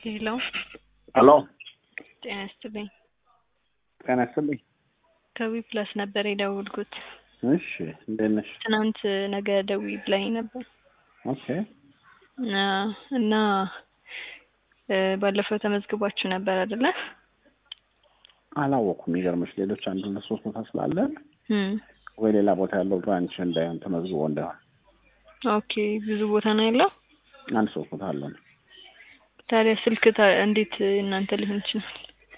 ሄሎ ሄሎ ጤና ይስጥልኝ። ጤና ይስጥልኝ። ከዊ ፕላስ ነበር የደወልኩት። እሺ እንዴት ነሽ? ትናንት ነገ ደዊ ብላኝ ነበር ኦኬ እና እና እ ባለፈው ተመዝግባችሁ ነበር አይደለ? አላወኩም። የሚገርምሽ ሌሎች አንድ ሁለት ሶስት ቦታ ስላለን እም ወይ ሌላ ቦታ ያለው ብራንች እንዳይሆን ተመዝግቦ እንዳይሆን ኦኬ ብዙ ቦታ ነው ያለው። አንድ ሶስት ቦታ አለን። ታዲያ ስልክ ታ- እንዴት እናንተ ሊሆን ይችላል?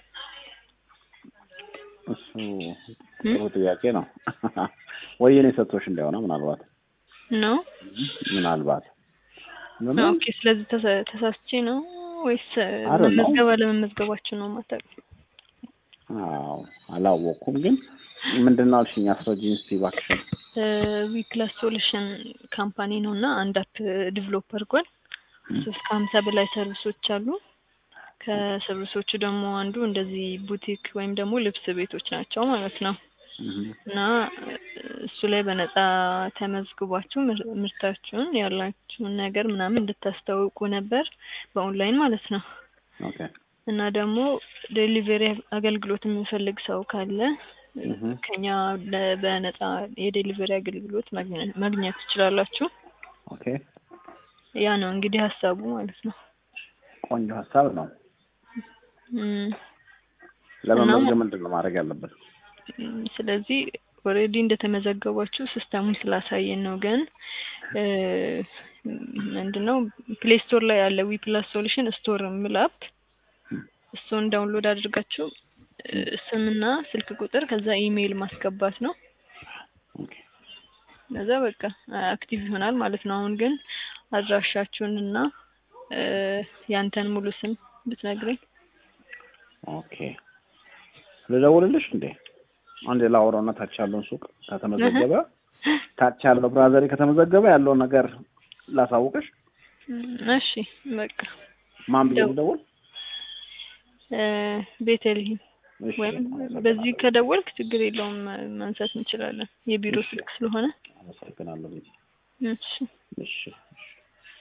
እሱ ጥሩ ጥያቄ ነው። ወይ የኔ ሰጥቶሽ እንዳይሆነ ምናልባት ነው ምናልባት ምንም ኦኬ። ስለዚህ ተሳ- ተሳስቼ ነው ወይስ አይደለም። መመዝገብ አለመመዝገባችሁ ነው ማታውቁ? አዎ አላወኩም። ግን ምንድን ነው አልሽኝ? አስረጂኝ እስኪ እባክሽን። ዊፕላስ ሶሉሽን ካምፓኒ ነው እና አንድ አፕ ዲቨሎፕ አድርጓል። ሶስት ከሀምሳ በላይ ሰርቪሶች አሉ። ከሰርቪሶቹ ደግሞ አንዱ እንደዚህ ቡቲክ ወይም ደግሞ ልብስ ቤቶች ናቸው ማለት ነው እህ እና እሱ ላይ በነፃ ተመዝግቧችሁ ምር- ምርታችሁን ያላችሁን ነገር ምናምን እንድታስተዋውቁ ነበር በኦንላይን ማለት ነው። ኦኬ እና ደግሞ ዴሊቨሪ አገልግሎት የሚፈልግ ሰው ካለ እህ ከኛ ለ- በነፃ የዴሊቨሪ አገልግሎት ማግኘት ማግኘት ትችላላችሁ። ኦኬ ያ ነው እንግዲህ ሀሳቡ ማለት ነው። ቆንጆ ሀሳብ ነው። እም፣ ለመመዝገብ ምንድን ነው ማድረግ ያለበት? እም፣ ስለዚህ ኦልሬዲ እንደተመዘገባችሁ ሲስተሙን ስላሳየን ነው። ግን እ፣ ምንድነው ፕሌይ ስቶር ላይ ያለ ዊ ፕላስ ሶሉሽን ስቶር የሚል አፕ እሱን ዳውንሎድ አድርጋችሁ እ፣ ስምና ስልክ ቁጥር ከዛ ኢሜይል ማስገባት ነው። ኦኬ ከዛ በቃ አክቲቭ ይሆናል ማለት ነው። አሁን ግን አድራሻችሁን እና እ፣ ያንተን ሙሉ ስም ብትነግረኝ። ኦኬ ልደውልልሽ እንዴ? አንዴ ላውራውና ታች ያለውን ሱቅ ከተመዘገበ ታች ያለው ብራዘሪ ከተመዘገበ ያለውን ነገር ላሳውቅሽ። እም፣ እሺ በቃ ማን ብዬ ደው- ልደውል? እ፣ ቤተልሔም እሺ ወይም አመሰግናለሁ። በዚህ ከደወልክ ችግር የለውም ማንሳት እንችላለን። የቢሮ እሺ። ስልክ ስለሆነ አመሰግናለሁ። እሺ እሺ እሺ